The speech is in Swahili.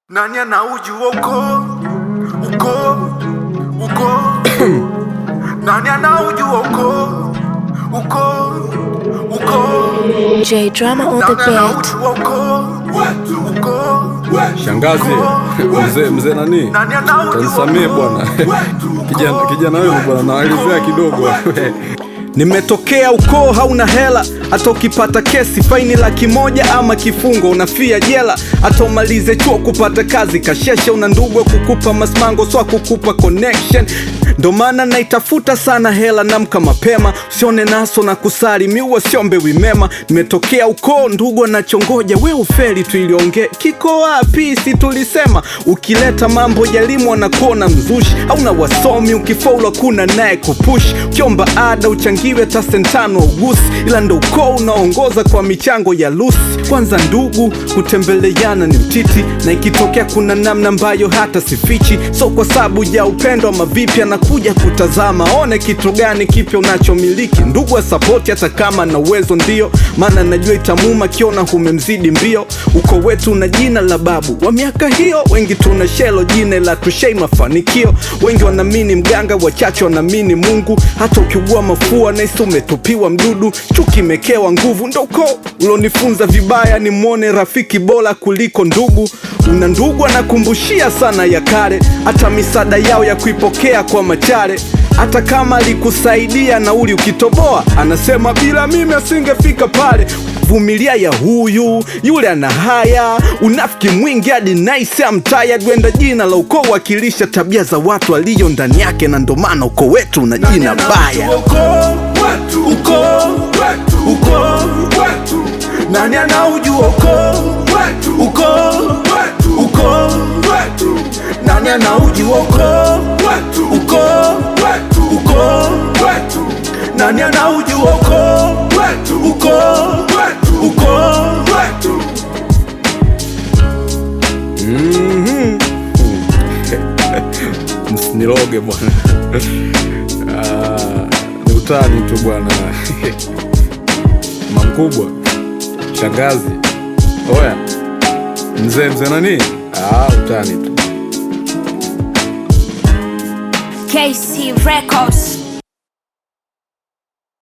Nani anaujua uko uko uko Nani anaujua uko uko uko J Drama on the Nani beat. anaujua uko uko Shangazi, mzee mzee nani? Nani anaujua Tanisamee bwana. Kijana kijana wewe bwana naelezea kidogo. Nimetokea ukoo hauna hela, hata ukipata kesi faini laki moja ama kifungo unafia jela, hata umalize chuo kupata kazi kasheshe, una ndugu wa kukupa masmango swa kukupa connection. Ndo maana naitafuta sana hela, namka mapema, usione naso na kusali miua siombewi mema. Nimetokea ukoo ndugu anachongoja, we ufeli tu iliongee kiko wapi? Si tulisema ukileta mambo ya elimu anakuona mzushi, hauna wasomi, ukifaulu kuna naye kupush, ukiomba ada uchangiwe hata sentano ugusi, ila ndo ukoo unaongoza kwa michango ya lusi. Kwanza ndugu kutembeleana ni mtiti, na ikitokea kuna namna ambayo hata sifichi, so kwa sababu ya upendo ama vipi, anakuja kutazama one kitu gani kipya unachomiliki. Ndugu wa sapoti hata kama na uwezo ndio, maana najua itamuma kiona humemzidi mbio. Uko wetu na jina la babu wa miaka hiyo, wengi tuna shelo jina la tushei mafanikio. Wengi wanaamini mganga, wachache wanaamini Mungu. Hata ukiugua mafua naisi umetupiwa mdudu, chuki imekewa nguvu. Ndo ukoo ulonifunza vibaya, ni mwone rafiki bora kuliko ndugu. Una ndugu anakumbushia sana ya kale, hata misaada yao ya kuipokea kwa machare hata kama alikusaidia nauli ukitoboa, anasema bila mimi asingefika pale. Vumilia ya huyu yule ana haya, unafiki mwingi hadi nice amtaya gwenda. Jina la ukoo wakilisha tabia za watu aliyo ndani yake, na ndo maana ukoo wetu una jina baya. uko uko Nani anaujua uko uko uko Nani anaujua uko uko uko Nani anaujua uko uko uko Msiniroge bwana. Ah, ni utani tu bwana. Mamkubwa, shangazi, oya, mzee mzee nani? Ah, utani tu. KC Records.